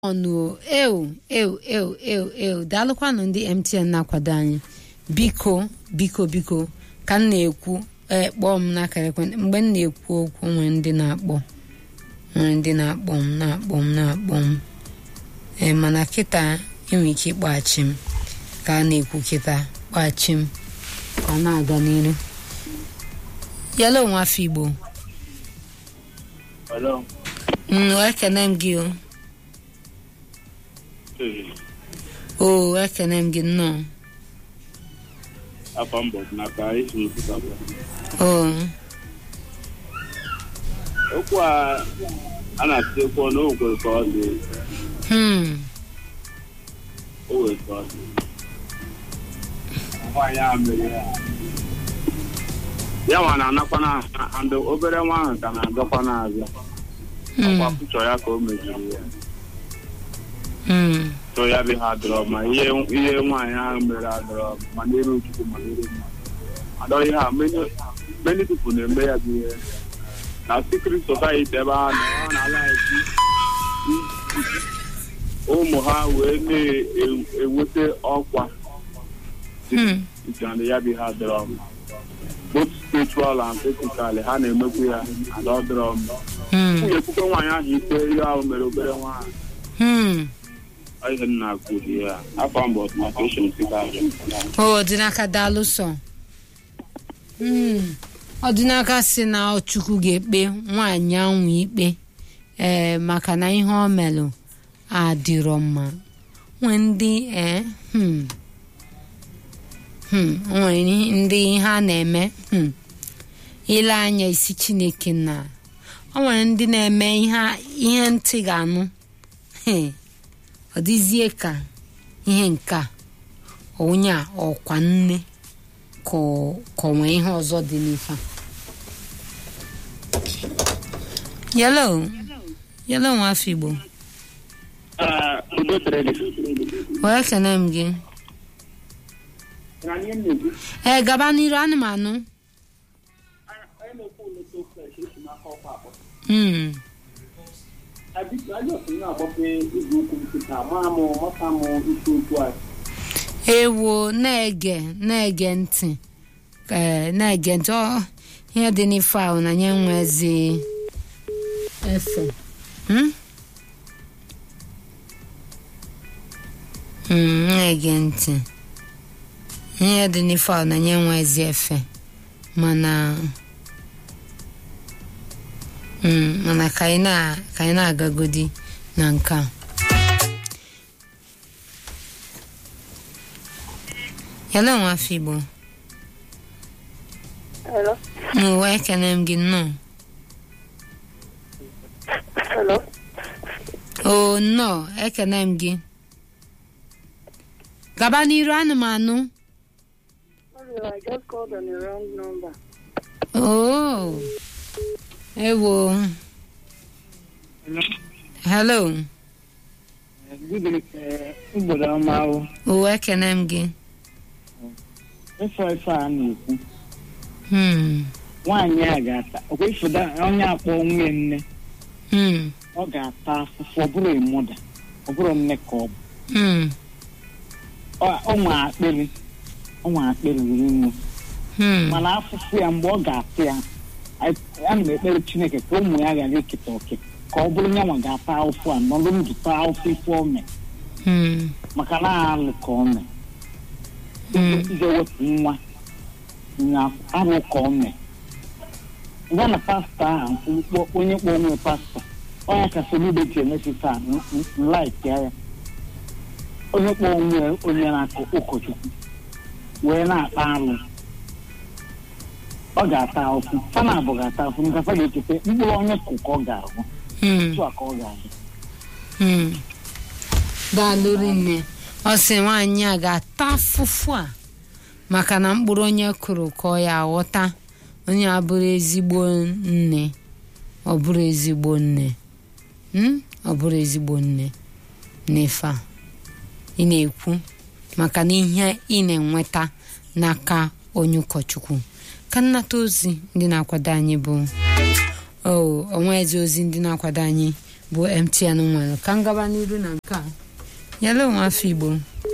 ọnụ ew ew ew ew ew daalụkwanụ ndị mtn na-akwado anyị biko biko biko ka m na-ekwu ee kpọọ m n'akara ekwentị mgbe m na-ekwu okwu nwere ndị na-akpọ nwere ndị na-akpọ m na-akpọ m na-akpọ m ee mana kịta enwere ike ịkpọghachi m ka a na-ekwu kịta kpọghachi m ka ọ na-aga n'iru yala onwe afọ igbo Hello. mm, ekene m gị o o ekene m gị nnọọ Afọ mbọ n'aka isi n'ụtụtụ abụọ. o Okwu a a na-atụ ekwu na o kwere ka ọ dị hmm o were ka ọ dị. Nwaanyị a mere ya. Ya nwa na-anakwa na andụ obere nwa ahụ ka na-agakwa n'azụ. Ọkwa hmm pụchọ ya ka o meziri ya. hmm So ya bụ ha dọrọ ma ihe ihe nwaanyị ahụ mere adọrọ ma n'iru Chukwu ma n'iru mmadụ. Adọrọ ihe a many many people na-eme ya bụ ihe. Na secret society ebe ha nọ ha na-ala ezi ụmụ ha wee na-enweta ọkwa hmm and ya bụ ha dọrọ m. both spiritual and physical ha na-emekwu ya and ọ dọrọ m. hmm Nwunye ekwukwe nwaanyị ahụ ikpe ihe ahụ mere obere nwaanyị. hmm ihe m na-akụ dị ya afọ mbụ ọtụmatụshọn site aja o ọdịnaka daalụ sọ hmm ọdịnaka si na chukwu ga-ekpe nwaanyị ahụ ikpe ee maka na ihe ọ melụ adịrọ mma nwee ndị ee hmm hmm nwere ihe- ndị ha na-eme hmm ile anya isi chineke na o nwere ndị na-eme ihe ihe ntị ga-anụ Hey, ọ dịzie ka ihe nke a onye a ọkwa nne ka ọ- ka ọ nwee ihe ọzọ dị n'ife a. yelo yelo nwafọ igbo udo dịrị gị wee kene m gị ee gaba n'iru anụmanụ mm. ewo na-ege na-ege ntị ee na-ege ntị ọ ihe dị n'ife ahụ na nye nwezi efe Hmm? Mm, na-ege ntị ihe dị n'ife ahụ na nye nwezi efe mana mm, mana ka anyị na- ka anyị na-agagodi na nke a yala nwa afọ igbo Hello. n'ụwa ekene m gị nnọọ Hello. o nnọọ ekene m gị gaba n'iru anụmanụ Sorry, I just called on the wrong number. oo ewo hello mgbede ọma ahụ ụwa ekene m gị ife ife a na-ekwu Hmm, nwaanyị a ga-ata ọkwa ifoda onye akpọ nwunye nne hmm, ọ ga-ata afụfụ ọ bụrụ ịmụda ọ bụrụ nne ka ọ bụ hmm, Ọ- ọ nwe akpịrị ọ nwe akpịrị ruru nnu hmm, mana afụfụ ya mgbe ọ ga-ata ya a- ana m ekpere chineke ka ụmụ ya ghara eketa oke ka ọ bụrụ nyanwa ga-ata ahụfụ a nọrọ ndụ taa ahụfụ ife o mee hmm, maka na alụ ka ọ mee hmm, ije wepụ nwa na arụ ka ọ mee gwa na pastọ ahụ mkpọ- onye kpọ onwe pastọ onye ka solibe ji emesisa nlaik ya ya onye kpọ onwe onye na-akụ ụkọchukwu wee na-akpa alụ ọ ga-ata ahụfụ fana abụ ga-ata ahụfụ nkafa ga-ekete mkpụrụ onye kụ ka ọ ga-ahụ hmm, otu a ka ọ ga-ahụ hmm. daalụ rinne ọ sị nwaanyị a ga-ata afụfụ a maka na mkpụrụ onye kụrụ ka ọ ya aghọta onye a bụrụ ezigbo nne ọ bụrụ ezigbo nne Hmm? ọ bụrụ ezigbo nne n'ife a ị na-ekwu maka na ihe ị na-enweta n'aka onye ụkọchukwu ka nnata ozi ndị na-akwado anyị bụ o onwezi ozi ndị na-akwado anyị bụ mtn nwere ka m gaba n'iru na nke a nyere onwe afọ igbo